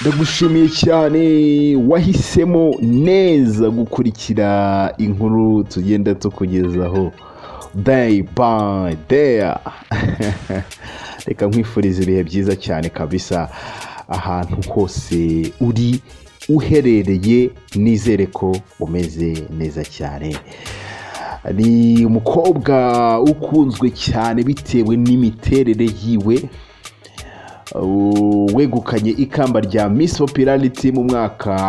ndagushimiye cyane wahisemo neza gukurikira inkuru tugenda tukugezaho day by day reka nkwifuriza ibihe byiza cyane kabisa ahantu hose uri uherereye nizere ko umeze neza cyane ni umukobwa ukunzwe cyane bitewe n'imiterere yiwe wegukanye ikamba rya Miss Popularity mu mwaka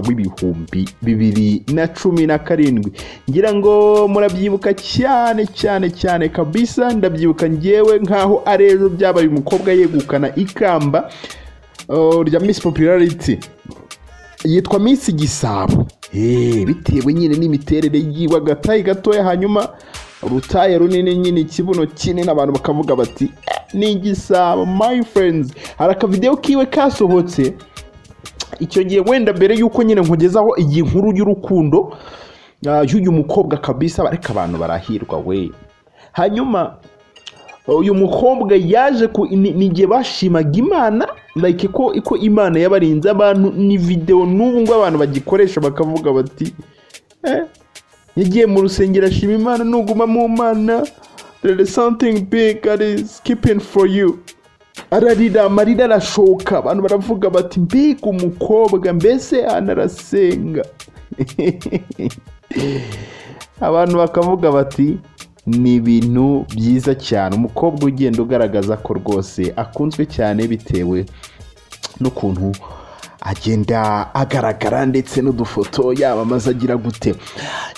w'ibihumbi bibiri na cumi na karindwi ngira ngo murabyibuka cyane cyane cyane kabisa ndabyibuka ngewe nk'aho ari ejo byabaye umukobwa yegukana ikamba uh, rya Miss Popularity yitwa Miss Gisabo Eh, bitewe nyine n'imiterere yiwe agatayi gatoya hanyuma urutaya runini nyine ikibuno kinini abantu bakavuga bati "Eh, ni igisabo my friends hari akavidewo kiwe kasohotse icyo gihe wenda mbere y'uko nyine nkugezaho iyi nkuru y'urukundo ah, y'uyu mukobwa kabisa bareka abantu barahirwa we hanyuma uyu mukobwa yaje ku ni- ni igihe bashimaga imana like ko ko imana yabarinze abantu ni videwo n'ubu ngubu abantu bagikoresha bakavuga bati eh, yagiye mu rusengero ashima imana nuguma mu mana there is something big that is keeping for you ararira amarira arashoka abantu baravuga bati mbega umukobwa mbese anarasenga abantu bakavuga bati ni ibintu byiza cyane umukobwa ugenda ugaragaza ko rwose akunzwe cyane bitewe n'ukuntu agenda agaragara ndetse n'udufoto yamamaza agira gute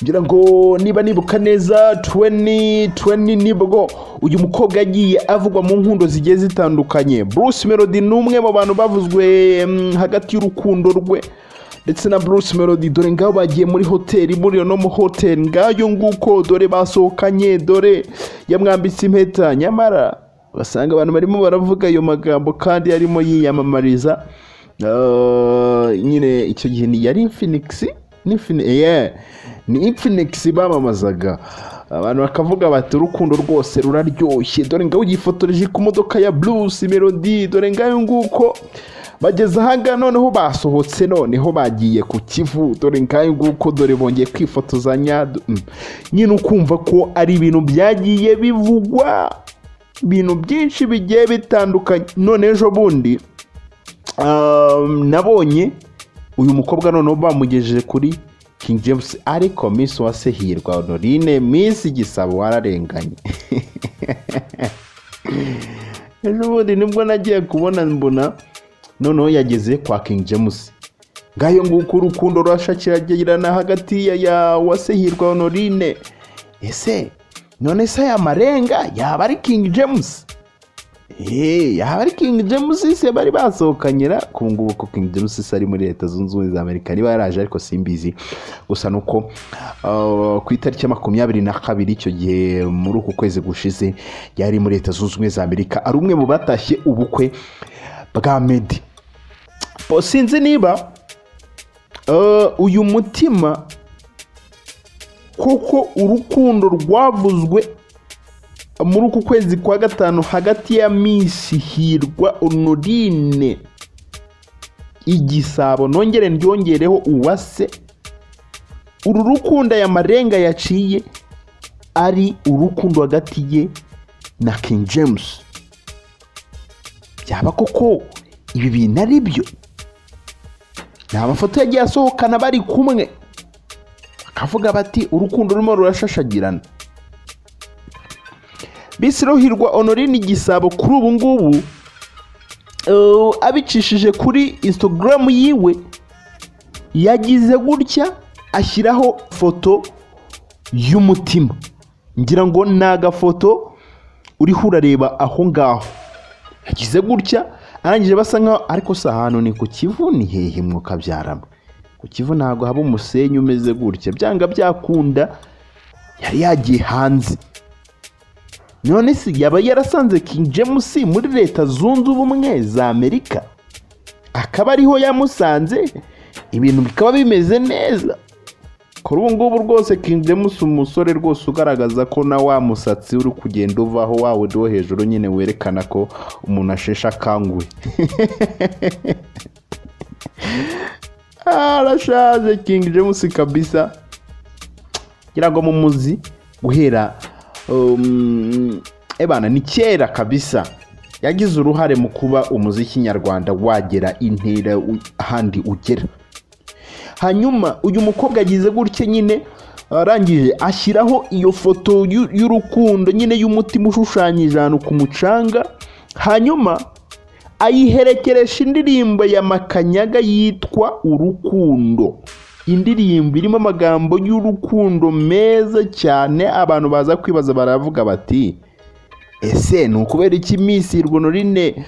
ngira ngo niba nibuka neza 2020 nibwo uyu mukobwa yagiye avugwa mu nkundo zigiye zitandukanye bruce melody ni umwe mu bantu bavuzwe mm, hagati y'urukundo rwe ndetse na bruce melody dore ngaho bagiye muri hoteli muri iyo no mu hoteli ngayo nguko dore basohokanye dore yamwambitse impeta nyamara basanga abantu barimo baravuga ayo magambo kandi yarimo yiyamamariza Eh, nyine icyo gihe ni yari infinix Infin- yeah, ni infinix bamamazaga abantu bakavuga bati urukundo rwose ruraryoshye dore ngaho yifotoreje ku modoka ya bruce melody dore ngayo nguko bageze ahaga noneho basohotse noneho bagiye ku kivu dore ngayo nguko dore bongeye kwifotozanya d- mm. nyine ukumva ko ari ibintu byagiye bivugwa ibintu byinshi bigiye bitandukanye none ejo bundi um, nabonye uyu mukobwa noneho bamugejeje kuri King James ariko Miss Wasehirwa Honorine Miss Gisabo wararenganye ejo bundi nibwo nagiye kubona mbona noneho yageze kwa King James ngayo nguko urukundo rurashakiragirana hagati ya, ya Wasehirwa Honorine ese none se aya marenga yaba ari King James Hey, aha ari King James se bari basohokanyira ku ngubu ko King James se ari muri leta zunze ubumwe za Amerika niba yaraje ariko simbizi gusa nuko uh, ku itariki ya makumyabiri na kabiri icyo gihe muri uku kwezi gushize yari muri leta zunze ubumwe za Amerika ari umwe mu batashye ubukwe bwa Meddy Bo, sinzi niba uh, uyu mutima kuko urukundo rwavuzwe muri uku kwezi kwa gatanu hagati ya minsi hirwa honorine igisabo nongere ndyongereho uwase uru rukundo aya marenga yaciye ari urukundo hagati ye na king james byaba koko ibi bintu ari byo ni amafoto yagiye asohokana bari kumwe bakavuga bati urukundo rurimo rurashashagirana bisirohirwa honorine igisabo kuri ubu ngubu eh, abicishije kuri instagram yiwe yagize gutya ashyiraho foto y'umutima ngira ngo ni agafoto uriho urareba aho ngaho yagize gutya arangije basa nkaho ariko si ahantu ni ku kivu ni hehe mwuka byarama ku kivu ntabwo haba umusenyi umeze gutya byanga byakunda yari yagiye hanze none se yaba yarasanze King James muri leta zunze ubumwe za Amerika akaba ariho yamusanze ibintu bikaba bimeze neza kuri ubu ngubu rwose King James umusore rwose ugaragaza ko na wa musatsi uri kugenda uvaho wa wundi wo hejuru nyine werekana ko umuntu asheshe akanguhe arashaje King James kabisa ngira ngo mumuzi guhera um, ebana ni kera kabisa yagize uruhare mu kuba umuziki nyarwanda wagera intera u- ahandi ugera hanyuma uyu mukobwa agize gutya nyine arangije ashyiraho iyo foto y'u- y'urukundo nyine y'umutima ushushanyije ahantu ku mucanga hanyuma ayiherekeresha indirimbo ya makanyaga yitwa urukundo indirimbo irimo amagambo y'urukundo meza cyane abantu baza kwibaza baravuga bati ese ni ukubera iki misi rwunorine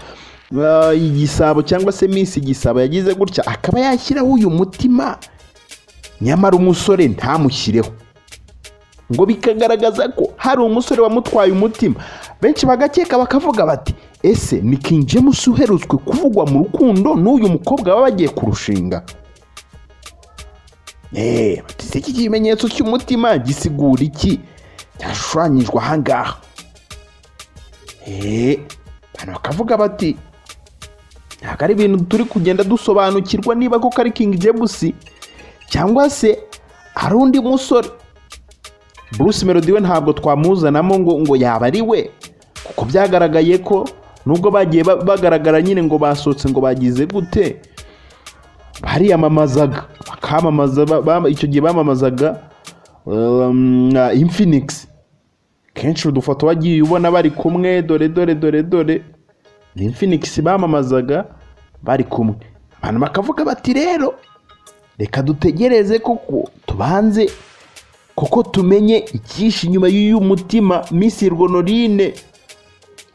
igisabo cyangwa se misi igisabo yagize gutya akaba yashyiraho uyu mutima nyamara umusore ntamushyireho ngo bikagaragaza ko hari umusore wamutwaye umutima benshi bagakeka bakavuga bati ese ni King James uherutswe kuvugwa mu rukundo n'uyu mukobwa baba bagiye kurushinga Eh, bati se iki kimenyetso cy'umutima gisigura iki cyashushanyijwe ahangaha Eh, abantu bakavuga bati ntabwo ari ibintu turi kugenda dusobanukirwa niba koko ari King James cyangwa se hari undi musore Bruce Melody we ntabwo twamuzanamo ngo ngo yaba ari we kuko byagaragaye ko nubwo bagiye ba- bagaragara nyine ngo basohotse ngo bagize gute bariyamamazaga bakamamaza ba- ba- icyo gihe bamamazaga um, na Infinix kenshi udufoto wagiye ubona bari kumwe dore dore dore dore ni Infinix bamamazaga bari kumwe abantu bakavuga bati rero reka dutegereze kuko tubanze kuko tumenye icyishe inyuma y'uyu mutima Miss Rwonorine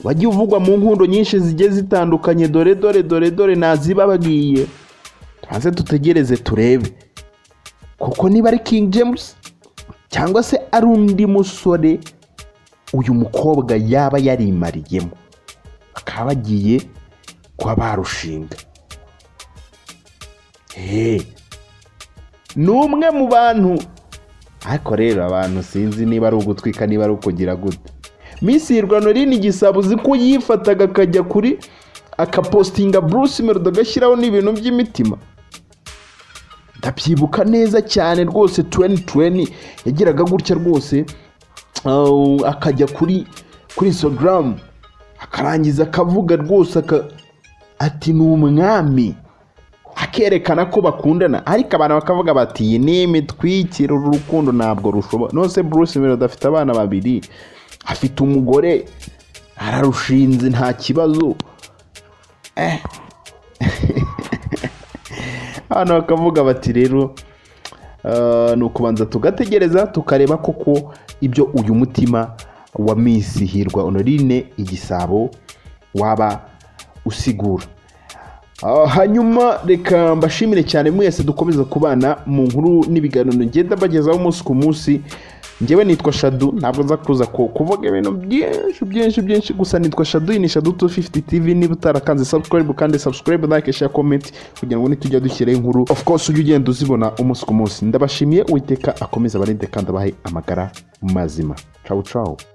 wagiye uvugwa mu nkundo nyinshi zigiye zitandukanye dore dore dore dore nazibabwiye tubanze dutegereze turebe kuko niba ari King James cyangwa se ari undi musore uyu mukobwa yaba yarimariyemo bakaba bagiye kuba barushinga Eh, ni umwe mu bantu ariko rero abantu sinzi niba ari ugutwika niba ari ukugira gute Miss Rwanoline igisabo uzi ko yifataga akajya kuri akapostinga Bruce Melody agashyiraho n'ibintu by'imitima ndabyibuka neza cyane rwose 2020 yagiraga gutya rwose Uh, akajya kuri kuri instagram akarangiza akavuga rwose aka- ati ni umwami akerekana ko bakundana ariko abantu bakavuga bati iyi ni imitwikiro uru rukundo ntabwo rushobora nose bruce melody afite abana babiri afite umugore ararushinze nta kibazo eh. abantu bakavuga bati rero Uh, ni ukubanza tugategereza tukareba koko ibyo uyu mutima wa Miss Hirwa Honorine igisabo waba usigura Ah, hanyuma reka mbashimire cyane mwese dukomeza kubana mu nkuru n'ibiganiro ngenda mbagezaho umunsi ku munsi njyewe nitwa shadu ntabwo nza kuza ku- kuvuga ibintu byinshi byinshi byinshi gusa nitwa shadu iyi ni shadu 250 tv niba utarakanze subscribe kandi subscribe like share comment kugira ngo nitujya dushyiraho inkuru of course ujye ugenda uzibona umunsi ku munsi ndabashimiye uwiteka akomeza abarinde kandi abahe amagara mazima ciao ciao